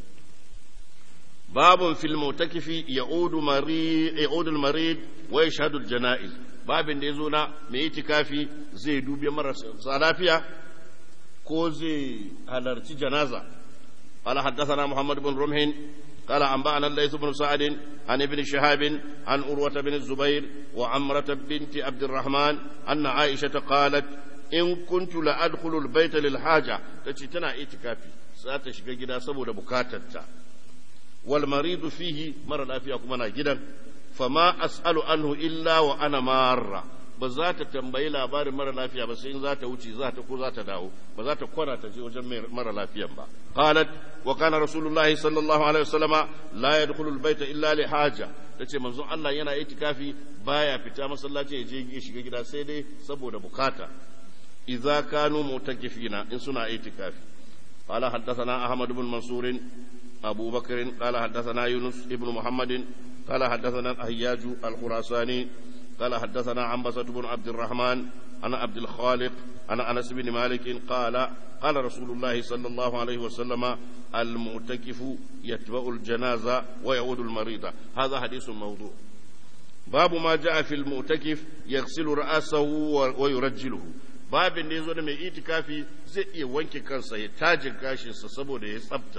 babun fil mutakifi ya'udu marid ya'udu al-marid wa yashhadu al-janaiz babin da yazo na mai itikafi zai dubi marasa lafiya ko zai halarci janaza قال حدثنا محمد بن رمح قال أنبأنا الليث بن سعد عن ابن شهاب عن أروة بن الزبير وعمرة بنت عبد الرحمن أن عائشة قالت إن كنت لأدخل البيت للحاجة تشتنا إتكافي ساتشغى جدا سبو بكاتتا والمريض فيه مرة لا فيها كمنا جدا فما أسأل عنه إلا وأنا مارة ba za ta tambayi labarin mara lafiya ba sai in za ta wuce za ta ko za ta dawo ba za ta kwana ta je wajen mara lafiyan ba qalat wa kana rasulullahi sallallahu alaihi wasallama la yadkhulu albayta illa li haja tace manzon Allah yana itikafi baya fita masallaci ya je ya shiga gida sai dai saboda bukata idza kanu mutakifina in suna itikafi qala haddathana ahmad ibn mansur abu bakr qala haddathana yunus ibn muhammadin قال حدثنا الأهياج الخراساني قال حدثنا عنبسة بن عبد الرحمن عن عبد الخالق عن أنس بن مالك قال قال رسول الله صلى الله عليه وسلم المعتكف يتبع الجنازة ويعود المريض هذا حديث موضوع باب ما جاء في المعتكف يغسل رأسه ويرجله babin da ya zo da mai itikafi zai iya wanke kansa ya tajin gashinsa saboda ya tsabta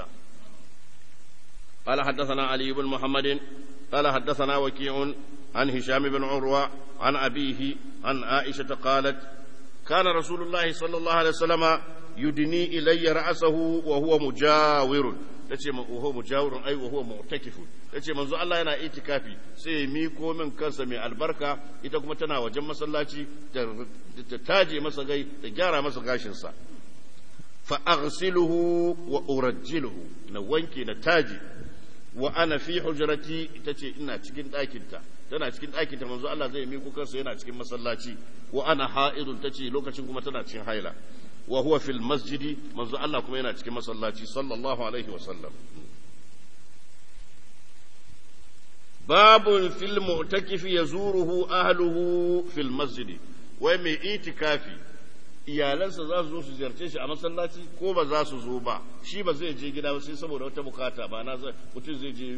قال حدثنا علي بن محمد قال حدثنا وكيع عن هشام بن عروة عن أبيه عن عائشة قالت كان رسول الله صلى الله عليه وسلم يدني إلي رأسه وهو مجاور tace وهو مجاور أي وهو معتكف tace manzo Allah yana itikafi sai ya miko min kansa mai albarka ita kuma tana wajen masallaci ta taje masa gai ta gyara masa gashinsa fa aghsiluhu wa urajjiluhu na wanke na taje wa ana fi hujrati ita ce ina cikin ɗakinta tana cikin ɗakinta manzo Allah zai miko kansa yana cikin masallaci wa ana ha'idun tace lokacin kuma tana cikin haila wa huwa fil masjidi manzo Allah kuma yana cikin masallaci sallallahu alaihi wa sallam babun fil mu'takifi yazuruhu ahluhu fil masjidi wai mai itikafi iyalansa za su zo su ziyarce shi a masallaci ko ba za su zo ba shi ba zai je gida ba sai saboda wata bukata ba na mutum zai je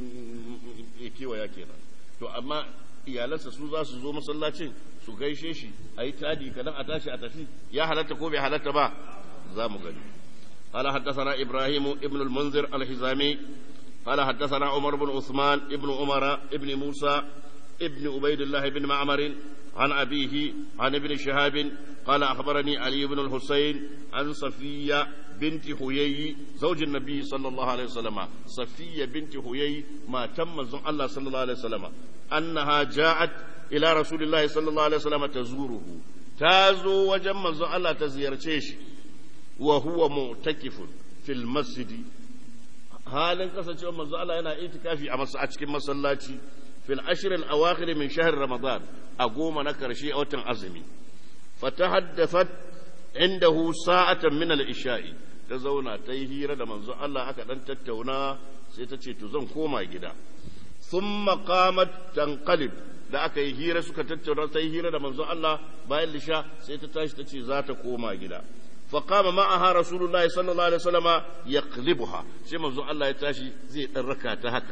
ya kewaya kenan to amma iyalansa su za su zo masallacin su gaishe shi a yi tadi kadan a tashi a tafi ya halatta ko bai halatta ba za mu gani قال حدثنا إبراهيم ابن المنذر الحزامي قال حدثنا عمر بن عثمان ابن عمر ابن موسى ابن عبيد الله بن معمر عن أبيه عن ابن شهاب قال أخبرني علي بن الحسين عن صفية بنت حيي زوج النبي صلى الله عليه وسلم صفية بنت حيي ما تم الله صلى الله عليه وسلم أنها جاءت إلى رسول الله صلى الله عليه وسلم تزوره تازو وجم الله تزيرتش وهو معتكف في المسجد halin kasancewar manzo Allah yana itikafi a a cikin masallaci fil ashr al awakhir min shahr ramadan a goma na karshe a watan azumi fatahaddathat indahu sa'atan min al isha'i ta zauna ta yi hira da manzo Allah aka dan tattauna sai ta ce to zan koma gida thumma qamat tanqalib da aka yi hira suka tattauna ta yi hira da manzo Allah bayan lisha sai ta tashi ta ce za ta koma gida فقام معها رسول الله صلى الله عليه وسلم يقلبها شيء منذ الله يتاشي زي الركعة هكا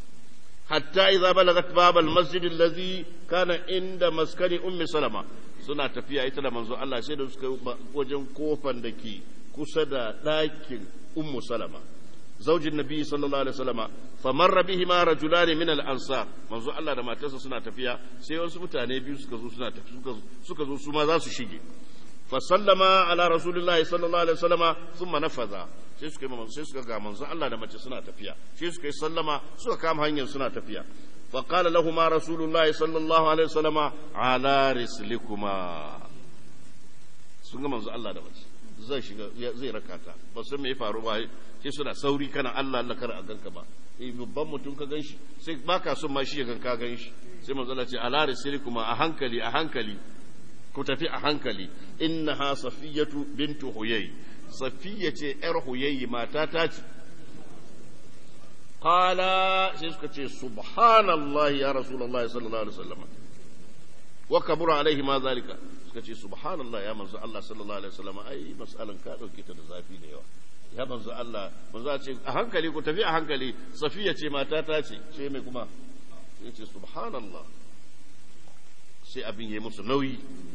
حتى إذا بلغت باب المسجد الذي كان عند مسكن أم سلمة suna tafiya ita da manzo Allah sai da suka wajen kofan da ke kusa da ɗakin ummu salama zaujin nabi sallallahu alaihi wasallama famarra bihima rajulani min al-ansar manzo Allah da matarsa suna tafiya sai wasu mutane biyu suka zo suna tafi suka zo su ma za su shige فسلم على رسول الله صلى الله عليه وسلم ثم نفذ sai suka yi sai suka ga manzon Allah da mace suna tafiya sai suka yi sallama suka kama hanyar suna tafiya fa qala lahumu rasulullah sallallahu alaihi wasallam ala rislikuma sun ga manzon Allah da mace zai shiga zai rakata ba san me ya faru ba sai suna sauri kana Allah Allah kar a ganka ba eh babban mutum ka ganshi sai baka son ma shi ya ganka ganshi sai manzo Allah ce ala kuma a hankali a hankali ku tafi a hankali innaha safiyatu bintu huyay safiya ce yar huyay mata ta ce qala sai suka ce subhanallahi ya rasulullahi sallallahu alaihi wasallam wa kabura alaihi ma zalika suka ce subhanallah ya manzo Allah sallallahu alaihi wasallam ai mas'alan ka dauke ta da zafi da yawa ya manzo Allah manzo ce a hankali ku tafi a hankali safiya ce mata ta ce ce mai kuma sai ce subhanallah sai abin yayi musu nauyi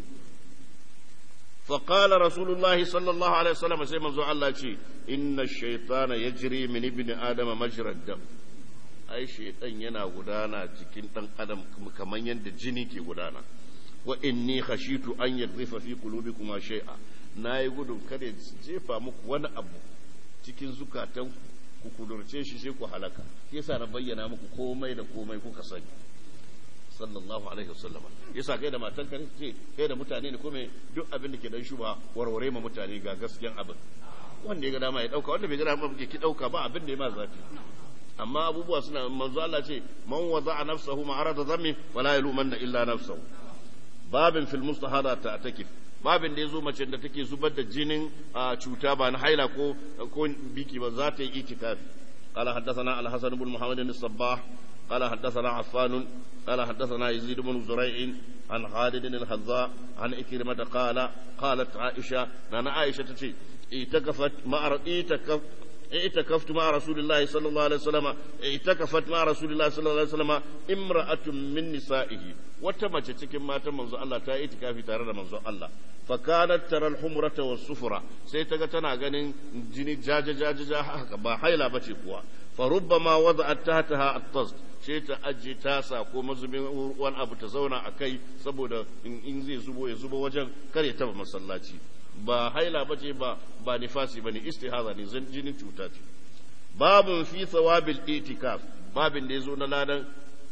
فقال رسول الله صلى الله عليه وسلم sai manzo Allah ce inna ash-shaytana yajri min ibni adama majra ad-dam ai shaytan yana gudana cikin dan adam kamar yadda jini ke gudana wa inni khashitu an yadrifa fi qulubikum shay'a nayi gudun kada jefa muku wani abu cikin zukatan ku kudurce shi sai ku halaka yasa na bayyana muku komai da komai kuka sani sallallahu alaihi wasallam yasa kai da matan ka ce kai da mutane ne kome duk abin da ke dan shuba warware ma mutane ga gaskiyan abin wanda ya ga dama ya dauka wanda bai ga dama ki dauka ba abin da ya ma zafi amma abubuwa suna manzo Allah ce man wada'a nafsahu ma'arada dhammi wala yalumanna illa nafsahu babin fil mustahada ta takif babin da yazo mace da take zubar da jinin cuta ba na haila ko ko biki ba za ta yi itikafi قال حدثنا الحسن بن محمد الصباح قال حدثنا عفان قال حدثنا يزيد بن زريع عن خالد الحذاء عن إكرمة قال قالت عائشة أنا عائشة تشي اعتكفت مع اعتكف اعتكفت مع رسول الله صلى الله عليه وسلم اعتكفت مع رسول الله صلى الله عليه وسلم امرأة من نسائه وتمت cikin matan manzo Allah ta yi itikafi tare da manzo Allah fa kanat tara al-humrata was-sufra sai ta ga tana ganin jini jaja jaja haka ba haila bace kuwa fa rubbama wada'at tahtaha at-tast sai ta aje tasa ko mazubin wani abu ta zauna a kai saboda in zai zubo ya zubo wajen kare taba masallaci ba haila ba ce ba ba nifasi ba ne istihaza ne zan jinin cuta ce babun fi thawabil itikaf babin da ya zo na ladan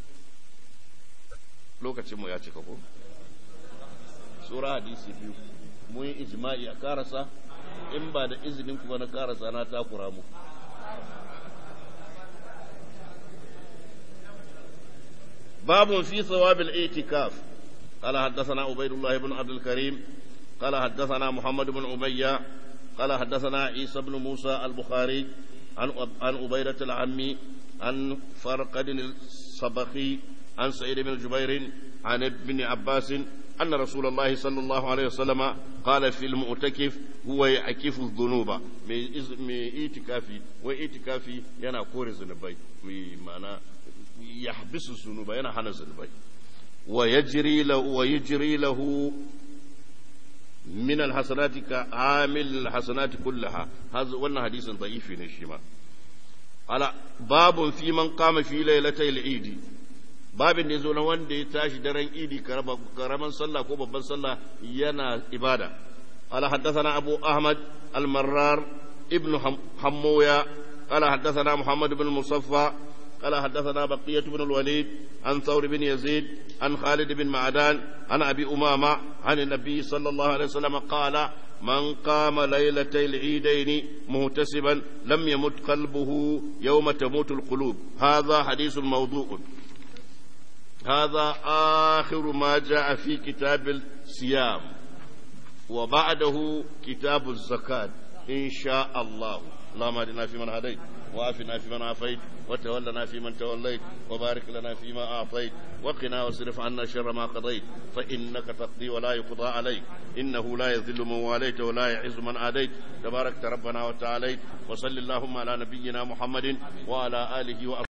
lokacin mu ya cika ko sura hadisi biyu mun yi ijma'i a karasa in ba da izinin kuma na karasa na takura mu باب في ثواب الاعتكاف قال حدثنا عبيد الله بن عبد الكريم قال حدثنا محمد بن عبية قال حدثنا عيسى بن موسى البخاري عن عن عبيدة العمي عن فرقد الصبخي عن سعيد بن جبير عن ابن عباس أن رسول الله صلى الله عليه وسلم قال في المعتكف هو يعكف الذنوب من اعتكافي واعتكافي ينا كور الذنوبي معناه يحبس الذنوب ينا حنا الذنوبي ويجري له ويجري له من الحسنات كعامل الحسنات كلها هذا wannan hadisin da'ifi ne shi ma ala babun fi man qama fi lailatul idi babin da yazo na wanda ya tashi daren idi karaman sallah ko babban sallah yana ibada ala haddathana abu ahmad al-marrar ibn hammoya ala haddathana muhammad ibn musaffa قال حدثنا بقية بن الوليد عن ثور بن يزيد عن خالد بن معدان عن أبي أمامة عن النبي صلى الله عليه وسلم قال من قام ليلتي العيدين مهتسبا لم يمت قلبه يوم تموت القلوب هذا حديث موضوع هذا آخر ما جاء في كتاب الصيام وبعده كتاب الزكاة إن شاء الله اللهم اهدنا فيمن هديت وعافنا فيمن عافيت وتولنا فيمن توليت وبارك لنا فيما أعطيت وقنا واصرف عنا شر ما قضيت فإنك تقضي ولا يقضى عليك إنه لا يذل من واليت ولا يعز من آديت تبارك ربنا وتعاليت وصل اللهم على نبينا محمد وعلى آله وأصحابه